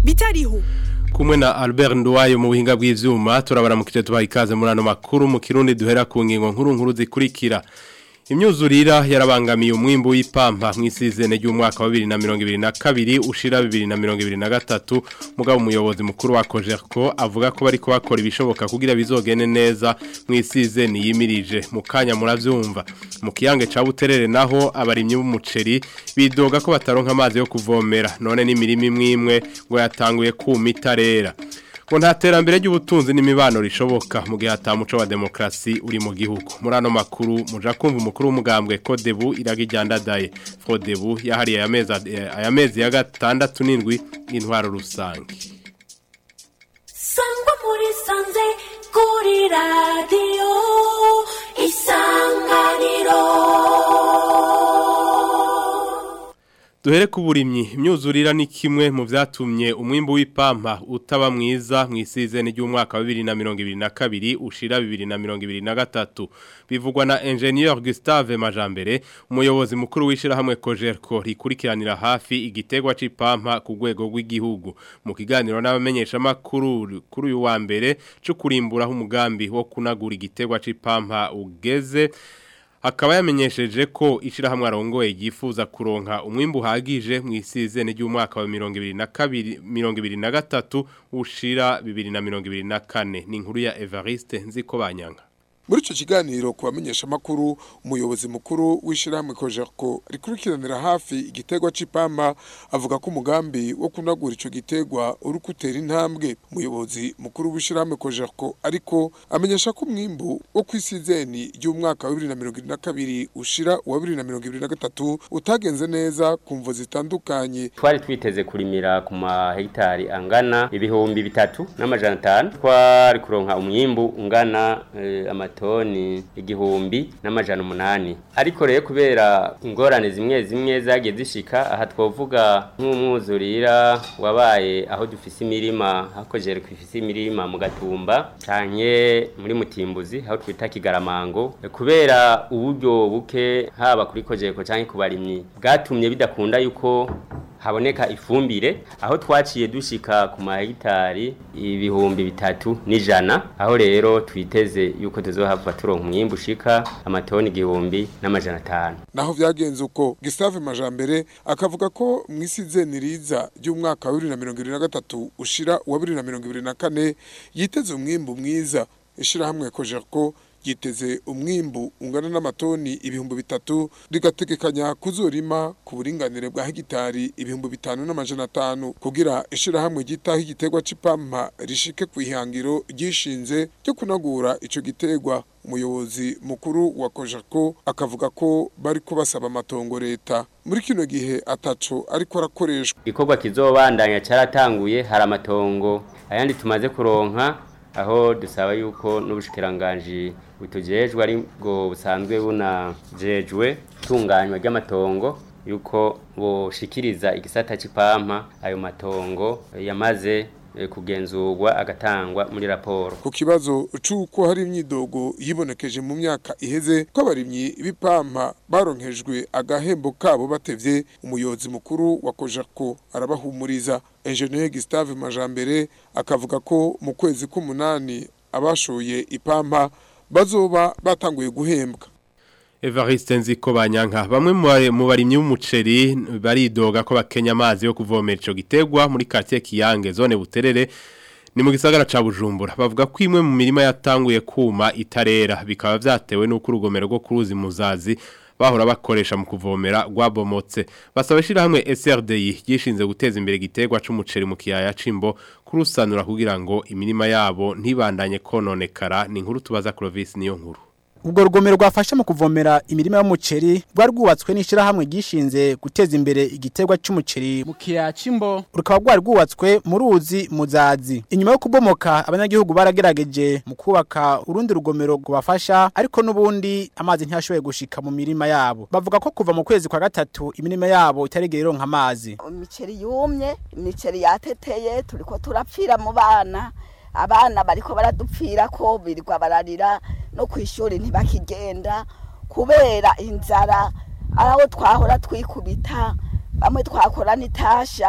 bitariho kumwe na Albert Nduwayo mu buhinga bw'ivyuma turabaramukije tubaha ikaze muri ano makuru mu kirundi duhera ku ngingo nkuru nkuru zikurikira imyuzurira yarabangamiye umwimbu w'ipampa mw'isizene ry'umwaka wa 2022 ushira 2023 mugabo umuyobozi mukuru wa Cogerco avuga ko bari kubakora ibishoboka kugira bizogene neza mw'isizene yimirije mu kanya muravyumva mu kiyange ca buterere naho abarimyi b'umuceri bidoga ko bataronka amazi yo kuvomera none n'imirimo imwe imwe ngo yatanguye kuma itarera ngo nta terambere ry'ubutunzi n'imibano rishoboka mu gihe atamuco wa demokarasi uri mu gihugu muri ano makuru muja kumva umukuru w'umugambwe kodebu iragijyandadaye fodebu yahariye aya mezi ya gatandatu n'indwi y'intwaro rusange sangwa muri sanze kuri radiyo isanganiro duhere ku burimyi imyuzurira ni kimwe mu byatumye umwimbu w'ipampa utaba mwiza mu isizeni ry'umwaka wa 2022 ushira 2023 bivugwa na ingenieur Gustave Majambere umuyobozi mukuru wishira hamwe Cogerco rikurikiranira hafi igitegwa c'ipampa ku rwego rw'igihugu mu kiganiro n'abamenyesha makuru kuri uyu wa mbere cyo kurimburaho umugambi wo kunagura igitegwa c'ipampa ugeze akaba yamenyesheje ko ishirahamwe arongoye yifuza kuronka umwimbu uhagije mu isizene ry'umwaka wa 2023 ushira 2024 ni inkuru ya Evariste nziko banyanga muri icyo kiganiro ku bamenyeshamakuru umuyobozi mukuru w'ishyirahamwe kojerko rikurikiranira hafi igiterwa c'ipampa avuga ko umugambi wo kunagura icyo giterwa uri gutera intambwe umuyobozi mukuru w'ishyirahamwe kojerko ariko amenyesha ko umwimbu wo ku isizeni ry'umwaka wa bibiri na mirongo irindwi na kabiri ushira uwa bibiri na mirongo irindwi na gatatu utagenze neza ku mvo zitandukanye twari twiteze kurimira ku mahegitari angana ibihumbi bitatu n'amajana atanu twari kuronka umwimbu ungana eh, amata toni igihumbi n'amajana umunani ariko rero kubera ingorane zimwe zimwe zagiye zishika aha twovuga nk'umwuzurira wabaye aho dufise imirima hakojere kwifise imirima mu gatumba canke muri mutimbuzi aho twita kigaramango kubera uburyo buke haba kuri kojeko canke ku barimyi bwatumye bidakunda yuko haboneka ifumbire aho twaciye dushika ku mahegitari ibihumbi bitatu n'ijana aho rero twiteze yuko tuzohava turonka umwimbu ushika amatoni igihumbi n'amajana atanu naho vyagenze uko Gustave Majambere akavuga ko mw'isizeni riza ry'umwaka wa 2023 ushira wa 2024 yiteze umwimbu mwiza ishirahamwe Cogerco yiteze umwimbu ungana n'amatoni ibihumbi bitatu rigategekanya kuzurima ku buringanire bwa hegitari ibihumbi bitanu n'amajana atanu kugira ishirahamwe gitaho igiterwa c'ipampa rishike ku ihangiro ryishinze ryo kunagura ico giterwa umuyobozi mukuru wa Kojako akavuga ko bari kubasaba amatongo leta muri kino gihe ataco ariko arakoreshwa ikorwa kizobandanya caratanguye hari amatongo ayandi tumaze kuronka aho dusaba yuko n'ubushikiranganji butujejwe ari bwo busanzwe bunajejwe tunganywa ry'amatongo yuko boshikiriza igisata c'ipampa ayo matongo yamaze kugenzurwa agatangwa muri raporo ku kibazo c'uko hari imyidogo yibonekeje mu myaka iheze ko abarimyi b'ipampa baronkejwe agahembo kabo batevye umuyobozi mukuru wa Kojako arabahumuriza Engineer Gustave Majambere akavuga ko mu kwezi k'umunani abashoye ipampa bazoba batanguye guhembwa Evariste nziko banyanka bamwe mu barimyi b'umuceri baridoga ko bakenya amazi yo kuvomera ico gitegwa muri quartier Kiyange zone buterere ni mu gisagara ca Bujumbura bavuga ko imwe mu mirima yatanguye kuma itarera bikaba vyatewe n'uko urugomero rwo kuruzi muzazi bahora bakoresha mu kuvomera rwabomotse basaba shira hamwe SRDI gishinze guteza imbere gitegwa c'umuceri mu kiyaya cimbo kurusanura kugira ngo imirima yabo ntibandanye kononekara ni inkuru tubaza Clovis niyo nkuru ubwo rugomero rwafasha mu kuvomera imirima y'umuceri rwari rwubatswe n'ishyirahamwe gishinze guteza imbere igiterwa cy'umuceri mu kiyaya cy'imbo rukaba rwari rwubatswe mu ruzi muzazi inyuma yo kubomoka abanyagihugu baragerageje mu kubaka urundi rugomero rubafasha ariko n'ubundi amazi ntiyashoboye gushika mu mirima yabo bavuga ko kuva mu kwezi kwa gatatu imirima yabo itaregera ironka amazi imiceri yumye imiceri yateteye turiko turapfira mu bana abana bariko baradupfira ko birirwa bararira no ku ishuri ntibakigenda kubera inzara aho twahora twikubita bamwe twakora n'itasha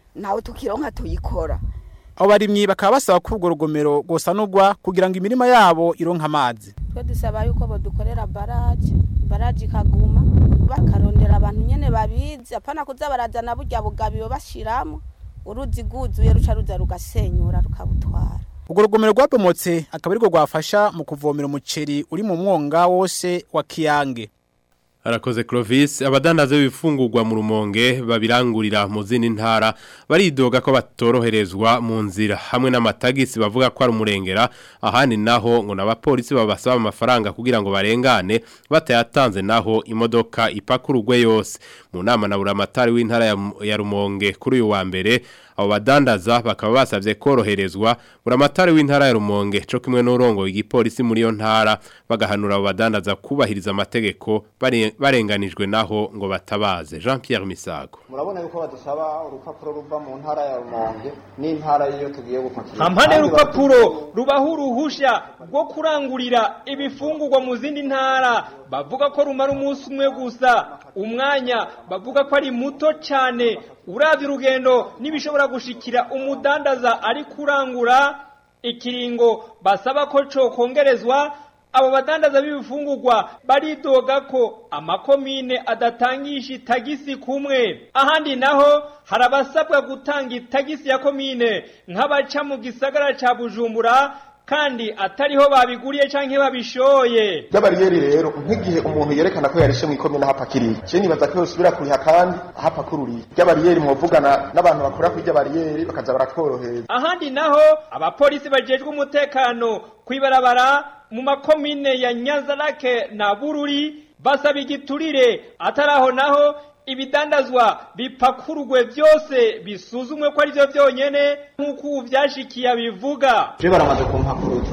ntawe tukironka tuyikora abo barimyi bakaba basaba ko urwo rugomero rwosanurwa kugira ngo imirima yabo ironke amazi twe dusaba yuko bodukorera baraje baraje ikaguma bakarondera abantu nyene babizi apana kuza barazana burya bugabiwe bashiramo uruzi rwuzuye ruca ruza rugasenyura rukabutwara urwo rugomero rwabomotse akaba arirwo rwafasha mu kuvomera umuceri uri mu mwonga wose wa kiyange Arakoze Clovis abadandaza b'ibifungurwa mu rumonge babirangurira mu zindi ntara baridoga ko batoroherezwa mu nzira hamwe n'amatagisi bavuga ko ari umurengera ahandi naho ngo n'abapolisi babasaba amafaranga kugira ngo barengane batayatanze naho imodoka ipakurugwe yose mu nama na buramatari w'intara ya, ya rumonge kuri uyu wa mbere abo badandaza bakaba basavye koroherezwa buramatari w'intara ya rumonge co kimwe n'urongo igipolisi muri yo ntara bagahanura abo badandaza kubahiriza amategeko bare- barenganijwe naho ngo batabaze Jean Pierre Misago murabona yuko badusaba urupapuro ruva mu ntara ya rumonge n'intara y'iyo tugiye gupakira hampande y'urupapuro rubaho uruhusha rwo kurangurira ibifungurwa mu zindi ntara bavuga ko rumara umunsi umwe gusa umwanya bavuga ko ari muto cyane uravye urugendo n'ibishobora gushikira umudandaza ari kurangura ikiringo basaba ko cokongerezwa abo badandaza b'ibifungurwa baridoga ko amakomine adatangisha itagisi kumwe ahandi naho hari abasabwa gutanga itagisi ya komine nk'abaca mu gisagara ca bujumbura kandi atariho babiguriye canke babishoye ry'abariyeri rero nk'igihe umuntu yerekana ko yarishe mu ikomine ahapakiriye je nibaza ko yosubira kuriha kandi ahapakururiye ry'abariyeri mwovugana n'abantu bakora kuri ry'abariyeri bakaza baratworohereza ahandi naho abapolisi bajejwe umutekano kwibarabara mu makomine ya Nyanzarake na Bururi basaba igiturire ataraho naho ibidandazwa bipakurugwe byose bisuzumwe ko ari byo byonyene nk'uko ubu byashikiye bivuga je baramaze kumpakuruza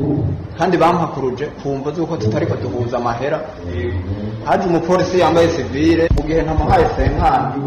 kandi bampakuruje kumva z'uko tutariko duhuza amahera haje umupolisi yambaye sivile mu gihe ntamuhaye senkani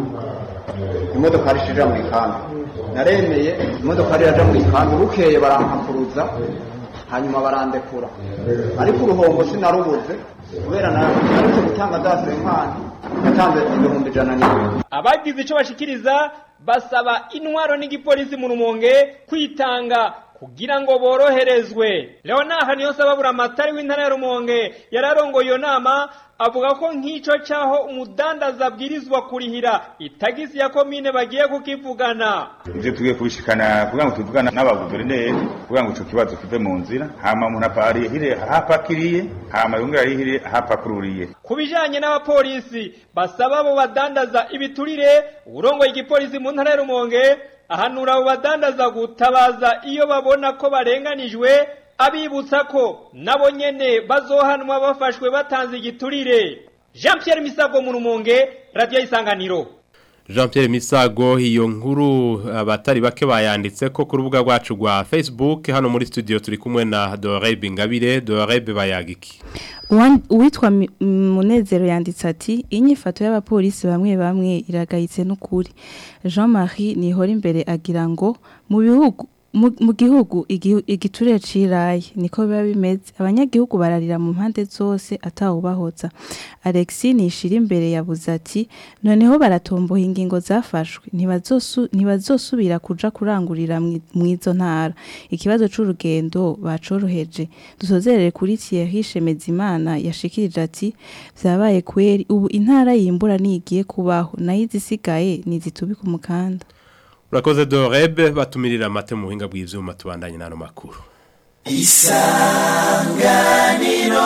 imodoka rishija mu ikambi naremeye imodoka riraja mu ikambi bukeye barampakuruza hanyuma barandekura ariko uruhombo sinarubuze kubera naretse gutanga za senkani natanze ibihumbi ijana n'ibiri abagize ico bashikiriza basaba intwaro n'igipolisi mu rumonge kwitanga kugira ngo boroherezwe leonard niyonsaba buramatari w'intara ya rumonge yararongoye iyo nama avuga ko nk'ico caho umudandaza abwirizwa kurihira itagisi ya komine bagiye kukivugana ivyo tugiye kubishikana kugira ngo tuvugana n'abaguverineri kugira ngo ico kibazo kive mu nzira hama umuntu aparihire ahapakiriye hama yongere arihire ahapakururiye ku bijanye n'abapolisi basaba abo badandaza ibiturire urongoye igipolisi mu ntara ya rumonge ahanura abo badandaza gutabaza iyo babona ko barenganijwe abibutsa ko nabo nyene bazohanwa bafashwe batanze igiturire Jean Pierre Misago mu rumonge radio isanganiro Jean Pierre Misago iyo nkuru abatari bake bayanditse ko ku rubuga rwacu rwa Facebook hano muri studio turi kumwe na Dorebe Ngabire Dorebe bayagiki uwitwa munezero yanditse ati inyifato y'abapolisi bamwe bamwe iragayitse n'ukuri jean marie nihora imbere agira ngo mu bihugu mu gihugu igiturire ciraye niko biba bimeze abanyagihugu bararira mu mpande zose atawubahoza alexi nishira imbere yabuze ati noneho baratomboha ingingo zafashwe ntibazosubira kuja kurangurira mu izo ntara ikibazo c'urugendo bacoroheje dusozerere kuri Thierry Shemezimana yashikirije ati vyabaye kweri ubu intara yimbura nigiye kubaho nayo izisigaye nizitubika umukanda Urakoze Dorebe batumirira amate mu buhinga bw'ivyuma tubandanye nano makuru. Isanganiro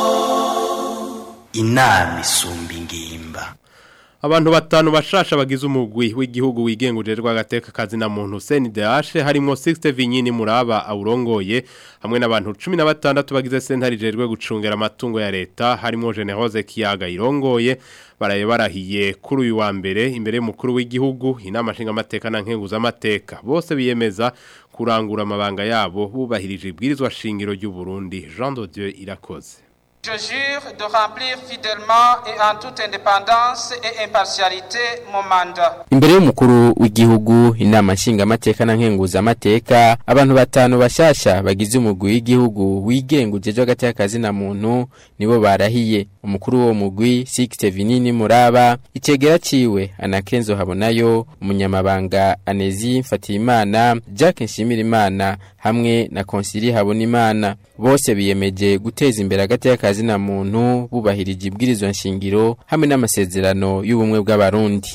Inami sumba ingimba Abantu batanu bashasha bagize umugwi w'igihugu wigengurirwa agateka kazi na muntu CNDH harimo 60 vinyini muraba awurongoye hamwe n'abantu 16 bagize sentari jerwe gucungera amatungo ya leta harimo Generose Kiyaga irongoye baraye barahiye kuri uyu wa mbere imbere y'umukuru w'igihugu inama nshinga amateka na nkenguza amateka bose biyemeza kurangura amabanga yabo bubahirije ibwirizwa shingiro ry'u Burundi Jean de Dieu irakoze Je jure de remplir fidèlement et en toute indépendance et impartialité mon mandat. Imbere y'umukuru w'igihugu inama nshingamateka na nkenguzamateka abantu batanu bashasha bagize umugwi w'igihugu wigenga ujejwe hagati y'akazi na muntu nibo barahiye umukuru w'uwo mugwi Sixte Vinini Muraba icegera ciwe Anakenzo Habonayo umunyamabanga Anezi Mfatiyimana Jacques Nshimirimana hamwe na Konsili Habonimana bose biyemeje guteza imbere hagati y'akazi na muntu bubahirije ibwirizwa nshingiro hamwe n'amasezerano y'ubumwe bw'abarundi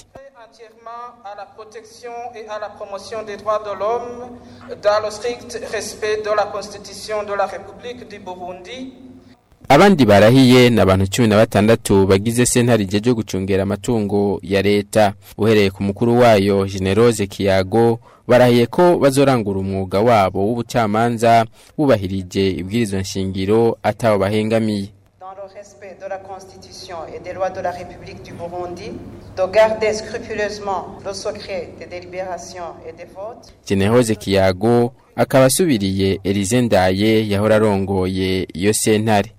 à la protection et à la promotion des droits de l'homme dans le strict respect de la Constitution de la République du Burundi. Abandi barahiye na abantu 16 bagize sentare jeje gucungera amatungo ya leta uhereye ku mukuru wayo Generose Kiyago barahiye ko bazorangura umwuga wabo w'ubucamanza bubahirije ibwirizwa nshingiro ataho bahengamiye dans le respect de la Constitution et des lois de la République du Burundi, de garder scrupuleusement le secret des délibérations et des votes, Generose Kiyago akaba asubiriye Elize Ndaye yahora arongoye iyo sentare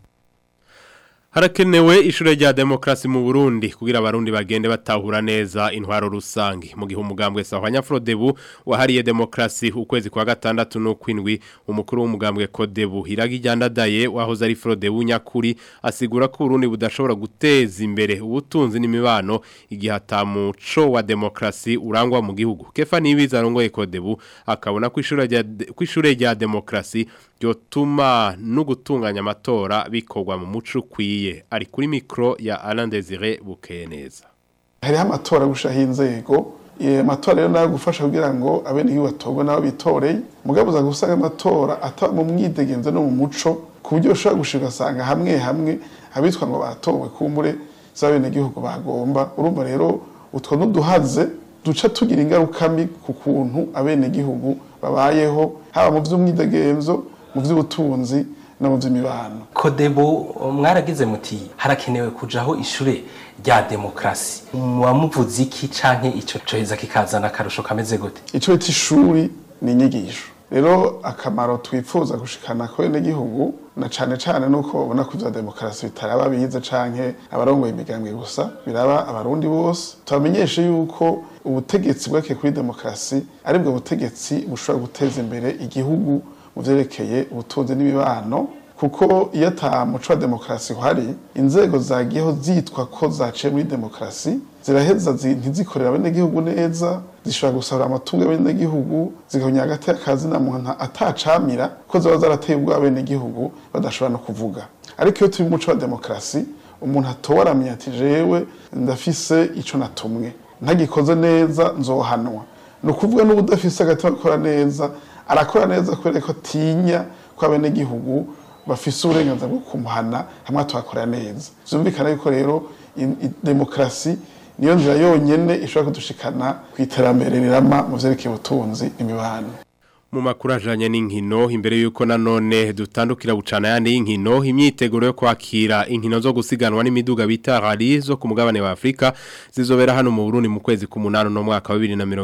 Harakenewe ishure rya demokrasi mu Burundi kugira abarundi bagende batahura neza intwaro rusangi mu gihe umugambwe Sahwanya Frodebu wahariye demokrasi ukwezi kwa gatandatu no kwindwi umukuru w'umugambwe Kodebu Hiragi Jandadaye wahoze ari Frodebu nyakuri asigura ko Burundi budashobora guteza imbere ubutunzi n'imibano igihe atamuco wa demokrasi urangwa mu gihugu Kefa nibiza arongoye Kodebu akabona ko ishure rya kwishure rya demokrasi ryotuma no gutunganya amatora bikorwa mu muco ukwiye ari kuri mikro ya Alain Desire Bukeneza hariho amatora gushaho inzego amatora rero nayo gufasha kugira ngo abenegihugu batorwe nabo bitoreye mugabo uza gusanga amatora ataba mu mwidegenzo no mu muco ku buryo ushobora gushika ugasanga hamwe hamwe abitwa ngo batowe kumbure z'abenegihugu bagomba urumva rero utwo n'uduhaze duca tugira ingaruka mbi ku kuntu abenegihugu babayeho haba mu by'umwidegenzo mu by'ubutunzi no mu by'imibano kodebo mwaragize muti harakenewe kujaho ishure rya demokrasi muwamuvuze iki canke ico coheza kikazana akarusho kameze gute ico bita ishuri ni inyigisho rero akamaro twifuza gushikana ko gihugu na cane cane nuko babona ko ivya demokarasi bitaraba bize canke abarongoye imigambwe gusa biraba abarundi bose tubamenyeshe yuko ubutegetsi bwake kuri demokarasi aribwo butegetsi bushobora guteza imbere igihugu mu vyerekeye ubutunzi n'imibano kuko iyo ata muco wa demokarasi uhari inzego zagiyeho zitwa ko zaciye muri demokarasi ziraheza ntizikorera abenegihugu neza zishobora gusahura amatungo y'abenegihugu zigahonyera hagati y'akazi na muntu atacamira ko ziba zarateye ubwo abenegihugu badashobora no kuvuga ariko iyo turi mu muco wa demokarasi umuntu atowe aramenya ati jewe ndafise ico natumwe ntagikoze neza nzohanwa ni ukuvuga n'ubudafise agatima gukora neza arakora neza kubera ko atinya ko abenegihugu bafise uburenganzira bwo kumuhana hamwe tuhakorera neza byumvikana yuko rero demokarasi niyo nzira yonyene ishobora kudushikana ku iterambere rirama mu vyerekeye ubutunzi imibano mu makuru ajanye n'inkino imbere yuko nanone dutandukira bucana yandi y'inkino imyiteguro yo kwakira inkino zo gusiganwa n'imiduga bita rally zo ku mugabane wa Afrika zizobera hano mu Burundi mu kwezi k'umunano no mwaka wa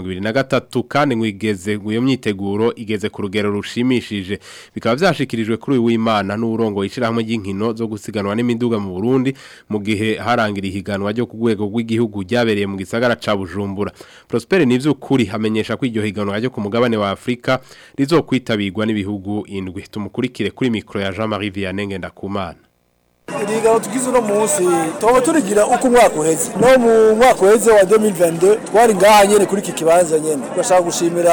2023 kandi ngwigeze iyo myiteguro igeze ku rugero rushimishije bikaba vyashikirijwe kuri uyu w'Imana n'urongo ishirahamwe ry'inkino zo gusiganwa n'imiduga mu Burundi mu gihe harangira ihiganwa ryo ku rwego rw'igihugu ryabereye mu gisagara ca Bujumbura Prosper nivyukuri hamenyesha ko iryo higanwa ryo ku mugabane wa Afrika rizo kwitabirwa n'ibihugu indwi tumukurikire kuri mikro ya Jean-Marie Vianney Ngendakumana irigano tugize uno munsi tuba turigira uko umwaka uheze no mu mwaka uheze wa 2022 twari ngaha nyene kuri iki kibanza nyene turashaka gushimira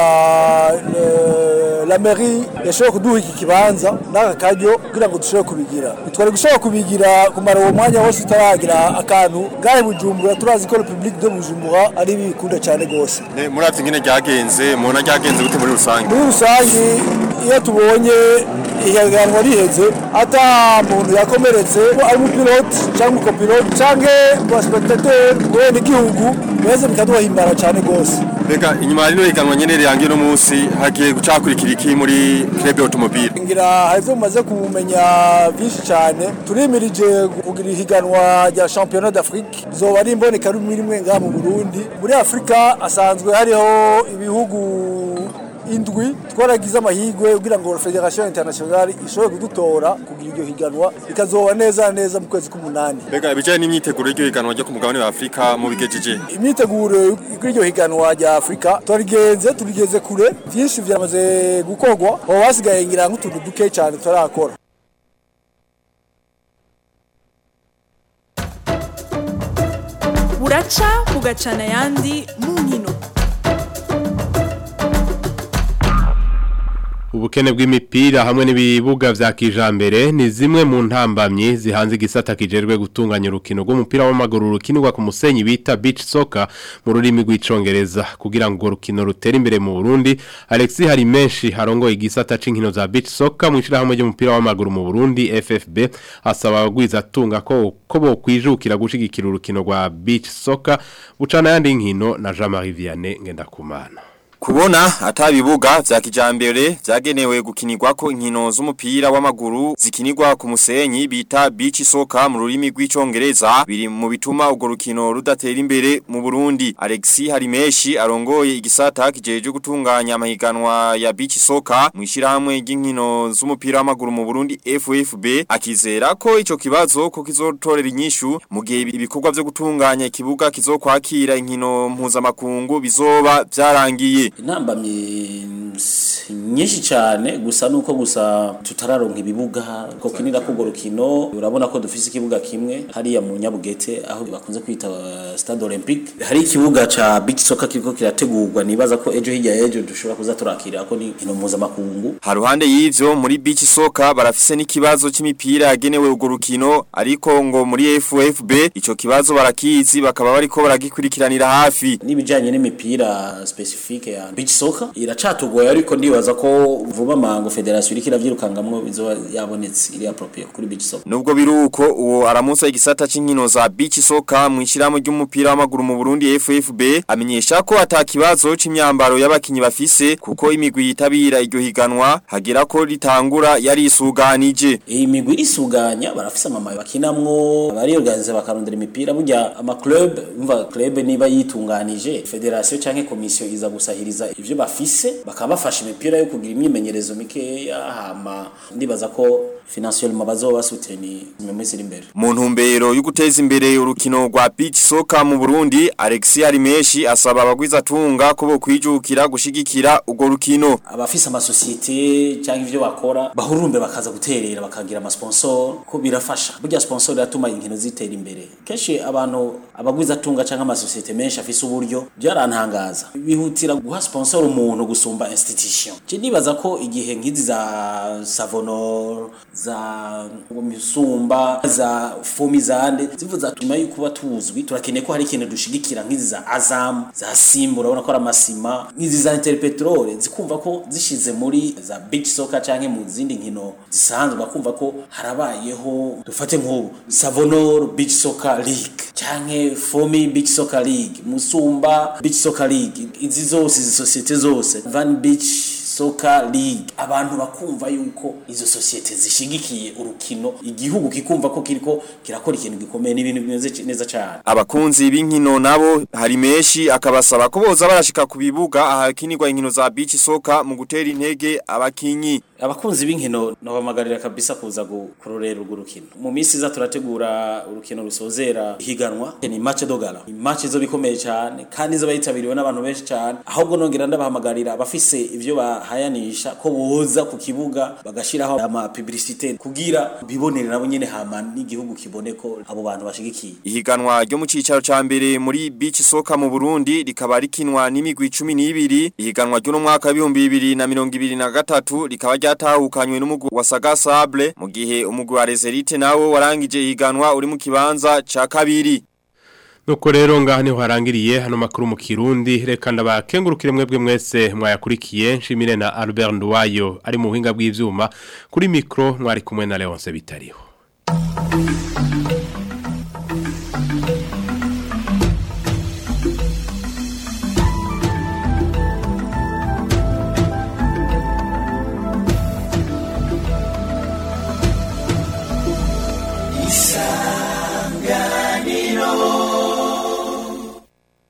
la mairie yashoboye kuduha iki kibanza n'aka karyo kugira ngo dushobore kubigira twari gushobora kubigira kumara uwo mwanya wose tutaragira akantu ngahe bujumbura turazi ko republique de bujumbura ari bikunda cyane gose muravye ingene ryagenze mubona ryagenze gute muri rusange muri rusange iyo tubonye ihiganwa riheze ata muntu yakomeretse ari umupilote cyangwa umukopilote cyangwa abasipetateri bene igihugu beza bikaduhimbara cyane rwose Bega inyuma ya rino higanwa nyene rirangiye no munsi hagiye gucakurikira iki muri club automobile ngira harizo mumaze kumenya byinshi cyane turimirije kugira ihiganwa rya championnat d'Afrique zoba ari imboneka rimwe rimwe ngaha mu Burundi muri Afrika asanzwe hariho ibihugu indwi twaragize amahirwe kugira ngo federation internationale ishobore kudutora kugira iryo higanwa rikazoba neza neza mu kwezi k'umunani Mbega ibijanye n'imyiteguro y'iryo higanwa ryo ku mugabane wa Afrika mu bigejeje. imyiteguro y'iryo higanwa rya afurika turigenze turigeze kure byinshi byamaze gukorwa aho hasigaye ngira nk'utuntu duke cyane tutarakora buraca bugacana ayandi mu nkino Ubukene bw'imipira hamwe n'ibibuga vya kijambere ni zimwe mu ntambamyi zihanze igisata kijerwe gutunganya urukino rw'umupira w'amaguru rukinirwa ku musenyi bita beach soccer mu rurimi rw'icongereza kugira ngo urukino rutere imbere mu Burundi Alexis hari menshi harongo igisata c'inkino za beach soccer mu ishirahamwe ry'umupira w'amaguru mu Burundi FFB asaba abagwiza tunga ko ko bo kwijukira gushigikira urukino rwa beach soccer bucana yandi nkino na Jean-Marie Vianney ngendakumana Kubona atabibuga vya kijambere vyagenewe gukinirwako inkino z'umupira w'amaguru zikinirwa ku musenyi bita beach soccer mu rurimi rw'icongereza biri mu bituma urwo rukino rudatera imbere mu Burundi Alexis Harimeshi arongoye igisata kijeje gutunganya amahiganwa ya beach soccer mu ishirahamwe ry'inkino z'umupira w'amaguru mu Burundi FFB akizera ko ico kibazo ko kizotorera inyishu mu gihe ibikorwa vyo gutunganya ikibuga kizokwakira inkino mpuzamakungu bizoba vyarangiye intambamye nyinshi cyane gusa nuko gusa tutararonka ibibuga ko kinira ko rukino urabona ko dufise ikibuga kimwe hariya mu Nyabugete aho bakunze kwita uh, Stade Olympique hari ikibuga ca beach soccer kiriko kirategurwa nibaza ko ejo hirya ejo dushobora kuza turakira ko ni inkino mpuzamakungu Haruhande y'ivyo muri beach soccer barafise n'ikibazo c'imipira yagenewe urwo rukino ariko ngo muri FFB ico kibazo barakizi bakaba bariko baragikurikiranira hafi n'ibijanye n'imipira specifique ya beach soccer iracatugoye ariko ndibaza ko vuba mango federation iriko iravyirukangamwo bizoba yabonetse iri appropriate kuri beach soccer Nubwo biruko uwo aramusa igisata c'inkino za beach soccer mu ishiramo ry'umupira w'amaguru mu Burundi FFB amenyesha ko atakibazo c'imyambaro y'abakinyi bafise kuko imigwi yitabira iryo higanwa hagira ko ritangura yari isuganije iyi migwi isuganya barafise amamaye bakinamwo bari organize bakarondera imipira burya ama club umva club niba yitunganije federation canke commission iza gusahiriza ivyo bafise bakaba bafasha imipira yo kugira imyimenyerezo mikeya hama ndibaza ko financiellement bazoba basuteni mu minsi iri imbere Mu ntumbero yo guteza imbere urukino rwa beach soccer mu Burundi Alexis Harimeshi asaba abagwiza tunga ko bo kwijukira gushigikira urwo rukino abafise amasosiyete cyangwa ivyo bakora bahurumbe bakaza guterera bakagira amasponsor ko birafasha burya sponsor iratuma inkino zitera imbere kenshi abantu abagwiza tunga cyangwa amasosiyete menshi afise uburyo byarantangaza bihutira guha sponsor umuntu gusumba institution je nibaza ko igihe nk'izi za savonor za misumba za fomi zande zivu zatuma yuko kuba tuzwi turakeneye ko hari ikintu dushigikira nk'izi za azam za simba urabona ko ari amasima nk'izi za interpetrol zikumva ko zishize muri za beach soccer canke mu zindi nkino zisanzwe bakumva ko harabayeho dufate nk'ubu savonor beach soccer league canke fomi beach soccer league musumba beach soccer league izi zose izi sosiyete zose van beach Soccer League abantu bakumva yuko izo societe zishigikiye urukino igihugu kikumva ko kiriko kirakora ikintu gikomeye n'ibintu bimeze neza cyane Abakunzi b'inkino nabo hari meshi akabasaba ko boza barashika ku bibuga ahakinirwa inkino za beach soccer mu gutera intege abakinyi abakunzi b'inkino nabamagarira kabisa kuza kurorera urwo rukino mu minsi iza turategura urukino rusozera higanwa ni match dogala match zo bikomeye cyane kandi zo bayitabiriwe n'abantu benshi cyane ahubwo nongera ndabahamagarira abafise ivyo bahayanisha ko boza ku kibuga bagashiraho ama publicité kugira bibonere nabo nyene hama n'igihugu kibone ko abo bantu bashigikiye ihiganwa ryo mu cicaro ca mbere muri beach soccer mu Burundi rikaba rikinwa n'imigwi 12 ihiganwa ryo no mwaka wa 2023 rikaba ryatahukanywe n'umugwi wa Saga Sable mu gihe umugwi wa Reserite nawo warangije ihiganwa uri mu kibanza ca kabiri Nuko rero ngaha niho harangiriye hano makuru mu Kirundi reka ndabakengurukire mwebwe mwese mwayakurikiye nshimire na Albert Nduwayo ari mu buhinga bw'ivyuma kuri micro mwari kumwe na Leonce Bitariho